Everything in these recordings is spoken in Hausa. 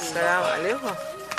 Assalamu alaikum.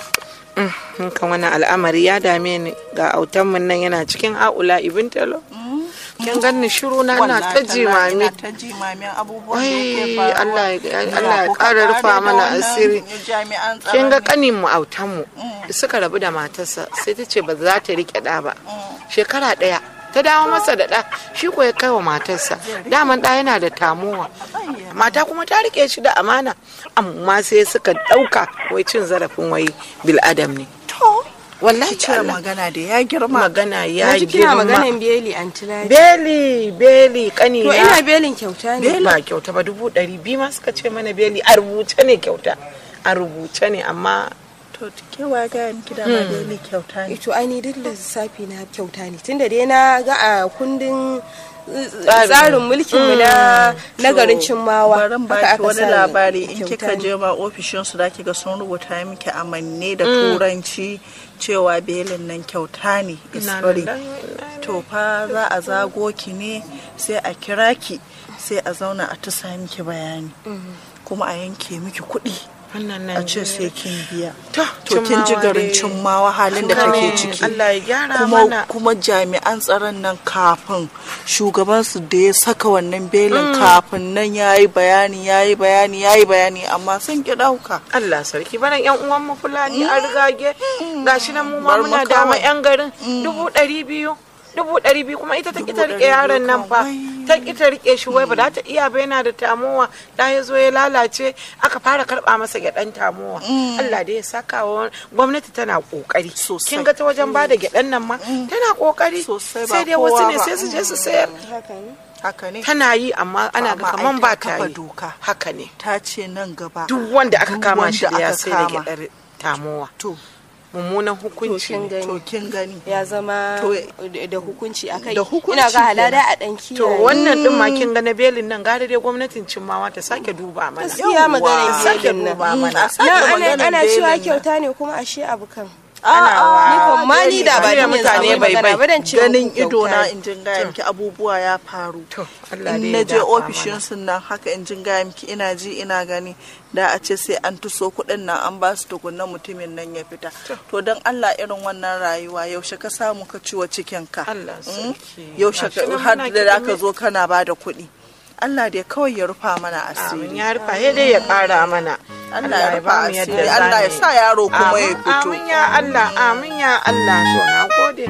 Mm, kan wannan al'amari ya dame ni ga autanmu nan yana cikin haula ibin talo. Kin ganni shiru na na ta jimami. Ina ta jimamin abubuwan da Wai yake faruwa. Allah ya Ina Allah ya kuka ƙara tare rufa da mana wannan asiri. Jami'an tsaron Kin ga ne. kanin mu autanmu suka rabu da matarsa sai ta ce ba za ta rike ɗa ba. Shekara ɗaya ta dawo masa da ɗa shi ko ya kai wa matarsa daman ɗa yana da tamuwa mata kuma ta rike shi da amana amma sai suka ɗauka wai cin zarafin wai bil'adam ne To, wallahi ce Allah. magana da ya girma. magana ya Na ji kina girma maganan beli antilari. beli beli kani To ina belin kyauta ne. ba kyauta ba dubu ɗari biyu ma suka ce mana beli a rubuce ne kyauta a rubuce ne amma To, kewa ga miki dama da ni kyauta ne. to ai ni duk lissafi na kyauta ne tunda dai na ga a kundin uh, Tsarin. tsarin mulkin mu na na garin cimmawa Barin haka baki aka wani sa labari in kyauta kika ne. je ma ofishin su da ga sun rubuta miki amanne da turanci cewa belin nan kyauta ne is Ina free. nan, ina to fa za a zago ki ne sai a kira ki sai a zauna a tusa miki bayani kuma a yanke miki kuɗi wannan a nan ce sai kin biya To, to kin ji Cimmawa garin dai. cimmawa halin da Kin take gane, ciki Allah ya gyara kuma mana. kuma jami'an tsaron nan kafin shugaban su da ya saka wannan belin kafin nan yayi bayani yayi bayani yayi bayani amma sun ki dauka Allah sarki baran yan uwan mu fulani an rigage gashi nan mu ma Bar mu muna dama kawai. yan garin dubu ɗari biyu dubu ɗari biyu kuma ita ta ki ta Dubu rike ɗari yaron biyu nan fa kan ta ki ta rike shi wai ba za ta iya ba yana da tamowa da ya zo ya lalace aka fara karɓa masa gyaɗan tamowa Allah da ya saka wa gwamnati tana kokari Sosai. kin ga ta wajen bada gyaɗan nan ma tana kokari Sosai ba sai dai wasu kowa ne ba. sai su je su sayar haka ne haka ne tana yi amma ana ga Amma ai kaman ta ba ta kafa yi doka. haka ne ta ce nan gaba duk wanda aka duk kama shi wanda da ya aka sai da kama. gyaɗar tamowa to mummunan to hukunci kin ne. gani to kin gani ya zama To- da da hukunci akai Da hukunci ina ga halada kenan. a dan kiyaye to wannan din ma kin ga na belin nan gare dai gwamnatin cimmawa ta sake duba mana gaskiya maganar sake belin nan duba mana a sake nan ana maganar ana belin cewa nan. kyauta ne kuma ashe abu kan ana ni kan ma ni da ba Jiya ni mutane mutane bai bai bai ba dan ce ganin muku ido na kyauta ne. in jin gaya miki abubuwa ya faru to Allah dai in ya na je dafa ofishin mana. sun nan haka in jin gaya miki ina ji ina gani da a ce sai an tuso kuɗin nan an ba su tukunna mutumin nan ya fita to don Allah irin wannan rayuwa yaushe ka samu ka ciwo cikin ka Allah Mm? sarki. yaushe Gashi ka nan har muna da kiɗime. ka zo kana ba da kuɗi Allah dai kawai ya rufa mana amin asiri ya rufa sai dai ya kara mana Allah ya rufa ba mu yadda asiri za Allah ya mu yi. sa yaro kuma ya Amin, fito amin ya Allah amin ya Allah to na gode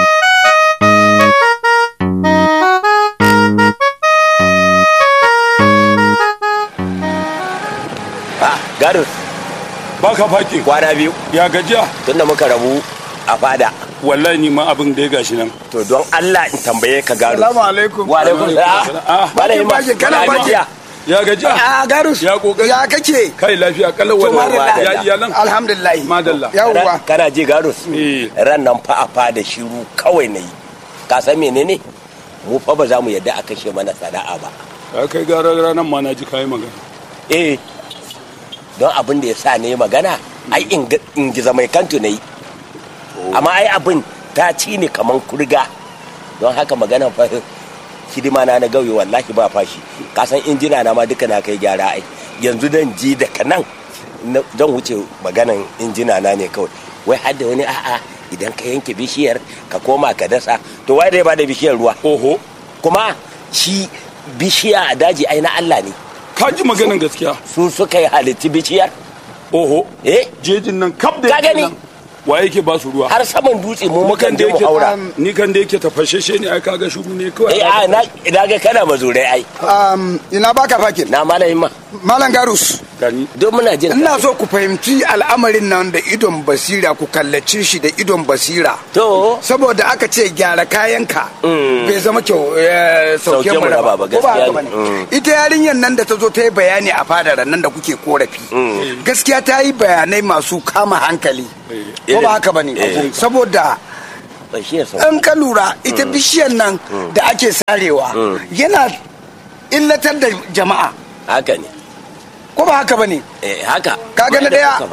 Ah, Garus, baka faki kwana biyu ya gajiya tunda muka rabu a fada. wallahi ni ma abin da ya gashi nan To don Allah in tambaye ka Garus. Salamu alaikum. Wa alaikum salam. Ah, Malam Ima, Bakin, kana kana bakin. lafiya? ya gajiya A Garus. Ya kokari. Ya kake? kai lafiya kallon To, wannan madalla. ya iyalan Alhamdulillah. Madalla. Yawwa. Ran- Kana ji Garus? Eh. Ran nan fa a fada shiru kawai na yi. Ka san menene? Mu fa ba za mu yadda a kashe mana sana'a ba. ya kai gara ranar ma na ji kayi magana Eh, don abin da ya sa ne magana, ai in giza mai kantu na yi. Amma ai abin ta ci ne kaman kurga. Don haka magana fa hidima na na gauye wallahi ba fashi. Ka san injina na ma duka na kai gyara ai. Yanzu dan ji daga nan na- zan wuce maganan injina na ne kawai. Wai har da wani a'a idan ka yanke bishiyar ka koma ka dasa to wai dai ba da bishiyar ruwa. oho Kuma shi bishiya a daji ai na Allah ne. ka ji maganan gaskiya su suka yi halitti bishiyar oho eh jejin nan kaf da Ka yake gani? nan, wa yake ba su ruwa har saman dutse mu mukan kan je da mu yake haura ni kan da yake tafashashe ne ai kaga shuru ne kawai eh a na ina ga kana mazurai ai Um, ina baka fakin. na malamin ma Malam Garus. gani don muna jin Ina so ku fahimci al'amarin nan da idon basira ku kallace shi da idon basira. to Saboda aka ce gyara kayanka bai zama kyau eh, sauke Sauke mu mu raba raba ba, ko ba haka gaskiya bane. ne. Mm. Ita yarinyar nan da ta zo ta yi bayani a fadar nan da kuke korafi. Gaskiya ta yi bayanai masu kama hankali. Ko ba haka bane. Eh. Saboda shi ya sau in ka lura ita bishiyar nan da ake sarewa yana illatar da jama'a haka ne ko ba haka bane eh haka kaga na Wanda daya suka faɗa.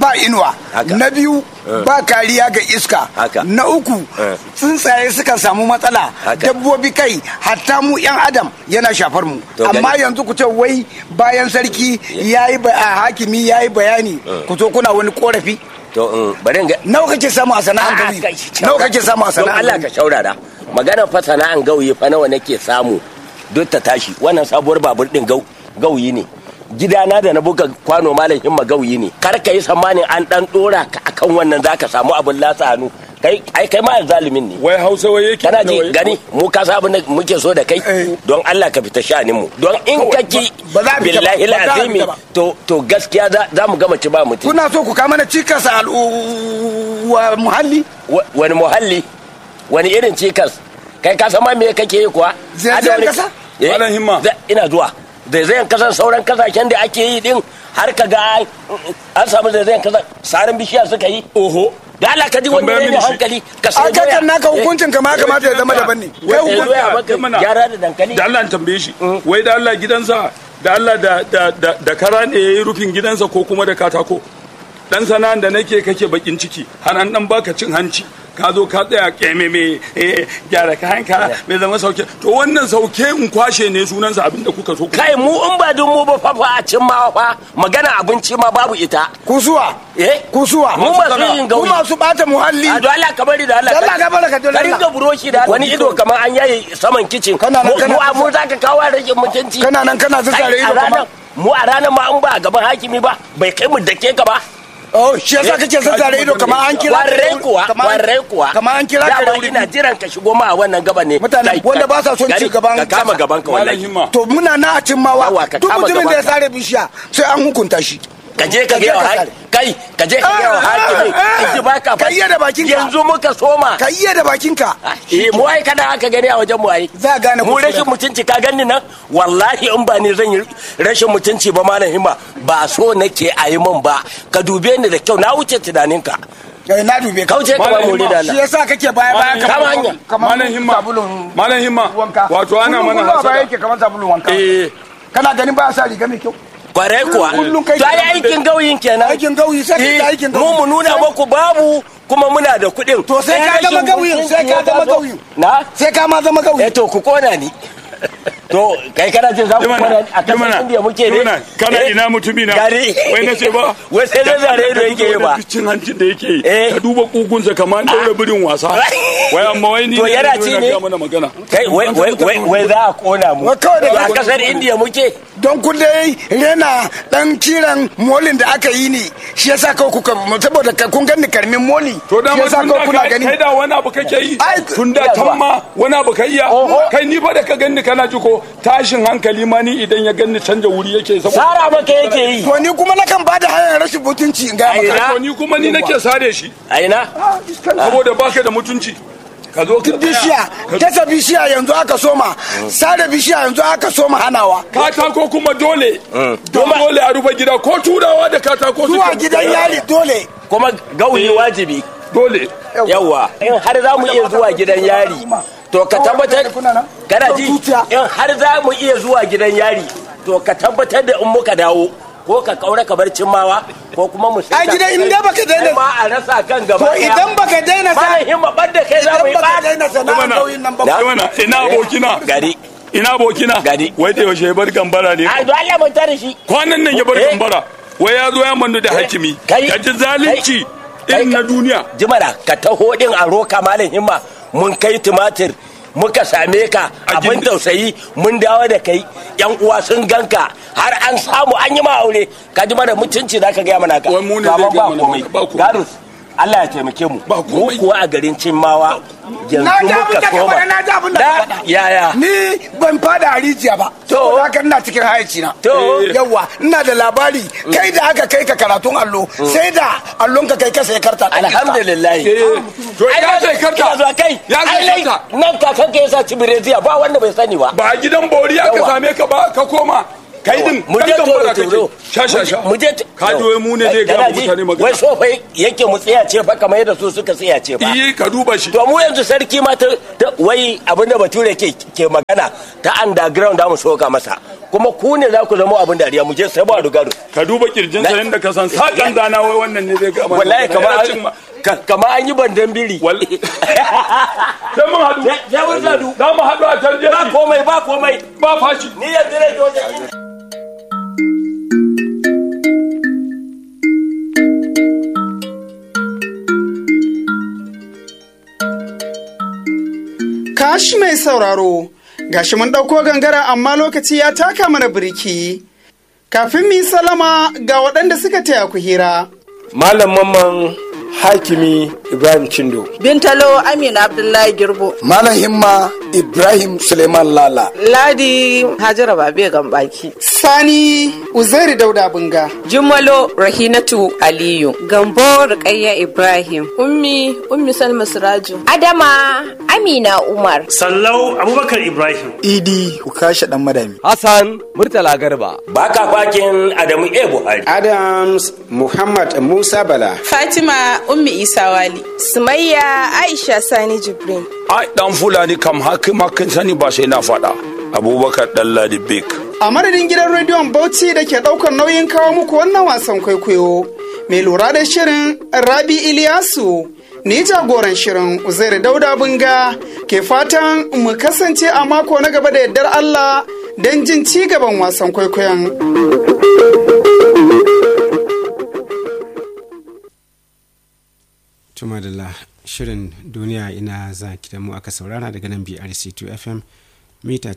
ba inuwa Haka. na biyu ba kariya ga iska Haka. na uku Eh. tsuntsaye suka samu matsala Haka. dabbobi kai hatta mu yan adam yana shafar mu To gani. amma yanzu ku ce wai bayan sarki yayi ba a hakimi yayi bayani ku zo kuna wani korafi to in bari in ga nawa kake samu a sana'an A'a, gawi kai, nawa kake samu a don sana'an Allah ka gawi shaurara magana fa sana'an gauyi fa nawa nake samu duk ta tashi wannan sabuwar babur din gau gauyi ne gidana da na buga kwano malam himma gauyi ne kar ka yi tsammanin an dan dora ka akan wannan zaka samu abin latsa hannu kai ai kai ma zalimin ne wai hausa wai yake kana da ji wai- gani mu ka sa abin da muke so da kai Eh. don Allah ka fita shanin mu don in ka ki ba za a fita ba, billahi ba za a lazimi fita ba. to to gaskiya za- za mu gama ci ba mutum kuna so ku kama na cikas a al'u- wa muhalli Wa- wani muhalli wani irin cikas kai ka san ma me kake yi kuwa Zaizayen Ada wani- kasa? Eh, Malam Himma. za- ina zuwa zaizayen kasan sauran kasashen da ake yi din har ka ga an- an samu zaizayen kasa sarin bishiya suka yi oho da Allah ka ji wani Tambaya ne mini shi. hankali ka a sai doya kakan naka Eh, hukuncin ka ma kamata ya zama daban ne Wai kai eh, hukun- doya ya maka mana. gyara da dankali da Allah in tambaye shi wai da Allah gidansa da Allah da da da, da kara ne yayi rufin gidansa ko kuma da katako dan sana'an da nake kake bakin ciki har an dan baka cin hanci ka zo ka tsaya keme me eh, gyara kayanka mai zama sauke to wannan sauke in kwashe ne sunansa abinda kuka so ku kai mu in ba dun mu ba fa fa a cin ma fa magana abinci ma babu ita kusuwa eh kusuwa mu masu yin ku gauyi masu bata muhalli a don Allah ka bari da Allah Da Allah ka bari ka dole ka ringa Allah. buroshi da wani ido kamar an yaye saman kicin Kana nan, mu kana mu nan. mu zaka kawo rashin mutunci kana nan kana zazzare Kai, a ido ranar kamar mu a ranar ma an ba a gaban hakimi ba bai kai mu dake ka ba oh shi yasa kake zazzare ido kamar an kira ka da warrai wuri- kuwa kamar- warrai kuwa kamar an kira ka da Dama wuri ina jiran ka shigo ma a wannan gaban ne Mutane Kai, wanda ka- ba sa son gari, ci gaban ka kama kasa. gaban ka malam wallahi himma to muna na a cin mawa Yawa, ka duk kama mutumin da ya gabanka. sare bishiya sai an hukunta shi ka je ka Ka je ga ka wa sare. kai ka je ka ga wa Ah, hakimi ah, in ji baka ka iya da bakinka. yanzu muka soma ka iya da bakinka eh mu ai kada aka gani a wajen mu ai Za a gane mu kuskure rashin ka. mutunci ka gani nan wallahi in ba ni zan yi rashin mutunci ba malam himma ba so nake a yi min ba ka dube ni da kyau na wuce tunaninka Eh, na dube ka kauce ka ba Malam mu Himma, da shi Allah yasa kake baya baya Malam Kama hanya. kamar malam himma sabulun malam himma wanka wato ana Kullum mana kullum a baya hasada yake kamar sabulun wanka eh kana ganin ba sa riga mai kyau kwarai kuwa Kullum kai to ai kenan. aikin gauyin kenan aikin gauyi sai kai Eh, da aikin mu gauyi mu nuna muku babu kuma muna da kuɗin To sai Eh, ka zama rashin gauyin, sai mutunci ka ya zama taso. gauyin. na sai ka ma zama eh gauyi to ku kona ni to kai kana jin za ku kona ni a kasar indiya muke ne Jimana, kana Eh, ina mutumi na gari wai na ce ba wai sai zai zare ido yake yi ba cin hancin da yake yi Eh. ka duba kugunsa kamar an daura birin wasa wai amma wai ni To ne yana na zo ci na ne? ga mana magana kai wai wai wai wai za a kona mu Wai kawai da- a kasar indiya muke don kun dai rena dan kiran molin da aka yi ni shi yasa kawai kuka saboda ka- kun gani karmin moli to da shi ma yasa tun kawai da kuna kai gani kai da wani abu kake yi Ai, tun da ina zuwa. tan ma wani abu kai iya Oho. kai ni fa da ka ganni kana ji ko tashin hankali ma ni idan ya ganni canja wuri yake saboda sara maka yake yi to ni kuma nakan ba da hanyar rashin mutunci in ga Ai, maka na- to ni kuma ni nake sare shi a ina saboda baka da mutunci ka zo ka bishiya dasa bishiya yanzu aka soma sare bishiya yanzu aka soma hanawa katako kuma dole don dole a rufe gida ko turawa da katako zuwa suke- gidan yari dole kuma gauyi wajibi dole yawa in har za mu iya zuwa gidan yari to ka tabbatar kana ji in har za mu iya zuwa gidan yari to ka tabbatar da in muka dawo ko ka kaura ka bar cimmawa ko kuma mu Ai, gidan in dai baka daina- Kai ma a rasa kan gaba to ɗaya. idan baka daina sa Malam himma bar da kai za mu idan yi baka ba daina sana'ar Jimana. gauyin nan ba Na? Jimana, ina abokina gari ina abokina Gadi. wai da yaushe ya bar gambara ne ai don Allah mun tare shi kwanan nan ya bar Eh. gambara wai ya zo ya mandu da hakimi Kai. ka ji zalunci Kai. irin na duniya jimana ka taho din a roka malam himma mun kai tumatir muka same ka A abin gindi. tausayi mun dawo da kai yan uwa sun ganka har an samu an yi ma aure ka ji mana mutunci zaka gaya mana ka Wai mu ne To amma zai gaya ba mana komai ba komai. garus Allah ya taimake mu Ba mu komai. kuwa a garin cimmawa yanzu Na ji abin muka da ka soma faɗa, na ji abin da ka faɗa. yaya ni ban fada a rijiya ba To. to haka ina cikin hayaci na To. yawa ina da labari kai da aka kai ka karatun allo sai da allon ka kai ka sai karta ɗan iska. alhamdulillah Eh, to Ai, ya na- sai karta. ina zuwa kai Ya sai Ai, karta. nan kakan ka yasa cibireziya ba wanda bai sani ba ba a gidan bori aka Yawa. same ka ba ka koma kai din mu je dan toro gambara kake toro sha sha sha mu je ka ji wai mu ne zai ga Kana ji? mutane wai magana so fa yake mu tsaya ce fa kamar yadda su suka tsaya ce fa iya ka duba shi to mu yanzu sarki ma ta ta- wai abinda bature ke ke magana ta underground da mu soka masa kuma ku ne za ku zama abin dariya mu je sai ba rugado ka duba kirjinsa Na- yadda ka san sakan dana wai wannan ne zai ga mana wallahi magana. kamar Yana cin ma- an ka- kamar an yi bandan biri Wal- sai mun haɗu sai mun haɗu. za mu haɗu a can ba jeji komai ba komai ba fashi ni yanzu ne dole Kashi mai sauraro, gashi mun ɗauko gangara amma lokaci ya taka mana birki. Kafin mu yi salama ga waɗanda suka taya ku hira. Malam Mamman Hakimi Ibrahim Chindo. bintalo amina abdullahi girbo malam himma ibrahim suleiman lala Ladi Hajara Babe Gambaki. Sani Uzairi Dauda Bunga. Jummalo Rahinatu Aliyu. Gambo Rukayya Ibrahim. Ummi Ummi Salma Siraju. Adama Amina Umar. Sallau Abubakar Ibrahim. idi ukasha dan madami Hassan Murtala Garba. baka fakin adamu e buhari Adams Muhammad Musa Bala. fatima ummi isa wali Sumayya Aisha Sani Jibrin. ai dan fulani kam hakima kin sani ba sai na faɗa abubakar dalladi bek A madadin gidan rediyon Bauchi da ke ɗaukar nauyin kawo muku wannan wasan kwaikwayo. Mai lura da shirin Rabi Iliyasu. Ni jagoran shirin Uzairi Dauda Bunga ke fatan mu kasance a mako na gaba da yardar Allah don jin ci gaban wasan kwaikwayon. Tuma da shirin duniya ina za ki da mu aka saurara daga nan BRC2 FM mita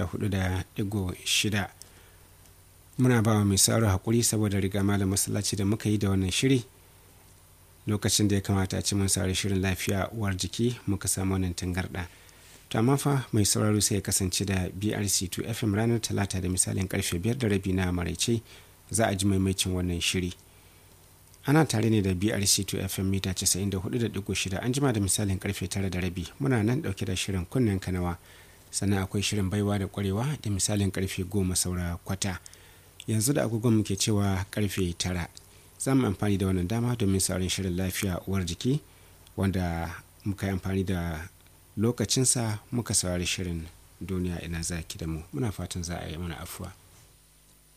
94.6 muna ba wa mai sauraro hakuri saboda riga malam masallaci da muka yi da wannan shiri lokacin da ya kamata a ci mun saurari shirin lafiya uwar jiki muka samu wannan tangarda to amma fa mai sauraro sai ya kasance da BRC2 FM ranar talata da misalin karfe 5 da rabi na maraice za a ji maimaicin wannan shiri ana tare ne da brc2 fm mita 94.6 an jima da misalin karfe 9 da rabi muna nan dauke da shirin kunnen kanawa sannan akwai shirin baiwa da kwarewa da misalin karfe 10 saura kwata yanzu da agogon muke cewa karfe 9 za mu amfani da wannan dama domin sauran shirin lafiya uwar jiki wanda muka yi amfani da lokacinsa muka saurari shirin duniya ina zaki da mu muna fatan za a yi mana afuwa